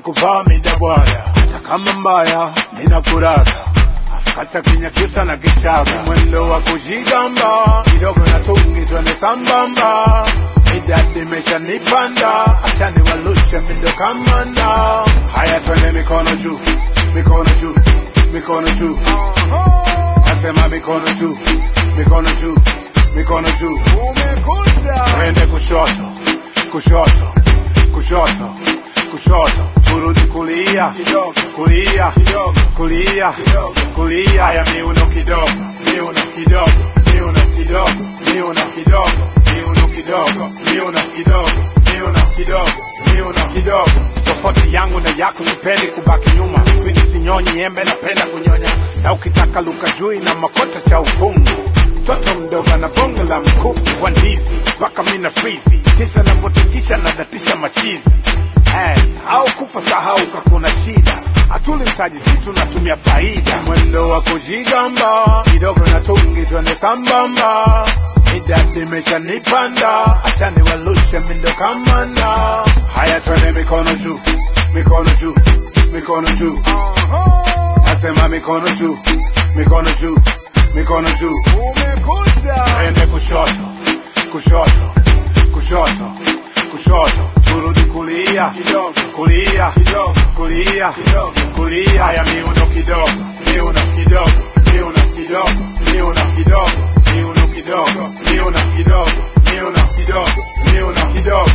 kuvaa midabwada hata kama mbaya ninakurata kata kinyakyusa na kichaga mwendo wa kujigamba kidogo na tungi twende sambamba idadi imeshanipanda acha niwalushe mindo kamanda haya twende mikono juu mikono juu mikono juu nasema mikono juu mikono juu mikono juu umekuja twende kushoto kushoto kushoto kushoto turudi kulia kidogo kulia kidogo kulia kidogo kulia haya miuno kidogo miuno kidogo miuno kidogo miuno kidogo miuno kidogo miuno kidogo miuno kidogo miuno kidogo tofauti yangu na yako sipendi kubaki nyuma kwini sinyonyi embe napenda kunyonya na ukitaka luka jui na makota cha ukungu mtoto mdogo na bonge la mkuku wa ndizi mpaka mina frizi tisa navyotingisha na datisha machizi Ass, au kufa sahau kakuna shida hatuli mtaji si tunatumia faida mwendo wa kujigamba kidogo na tungi twende sambamba idadi imeshanipanda acha niwalushe mindo kamanda haya twende mikono juu mikono juu mikono juu nasema mikono juu mikono juu mikono juu umekuja twende kushoto kushoto kushoto kushoto turudi kulia kidogo kulia kidogo kulia kidogo kulia haya miuno kidogo miuno kidogo miuno kidogo miuno kidogo miuno kidogo miuno kidogo miuno kidogo miuno kidogo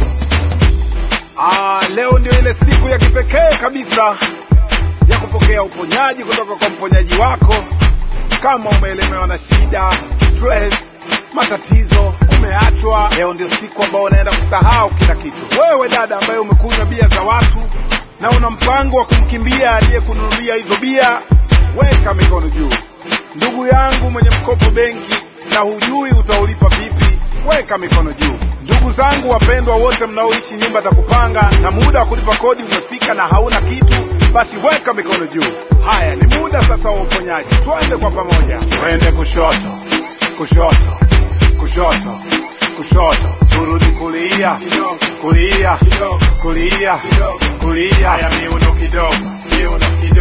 Ah, leo ndio ile siku ya kipekee kabisa ya kupokea uponyaji kutoka kwa mponyaji wako. Kama umeelemewa na shida, stress, matatizo, umeachwa, leo ndio siku ambayo unaenda kusahau kila kitu. Wewe dada ambaye umekunywa bia za watu na una mpango wa kumkimbia aliyekununulia hizo bia, weka mikono juu. Ndugu yangu mwenye mkopo benki na hujui utaulipa vipi, weka mikono juu. Ndugu zangu wapendwa wote mnaoishi nyumba za kupanga na muda wa kulipa kodi umefika na hauna kitu, basi weka mikono juu. Haya, ni muda sasa wa uponyaji. Twende kwa pamoja, twende kushoto, kushoto, kushoto, kushoto, turudi kulia, kulia, kulia, kulia. Haya, miuno kidogo, miuno kidogo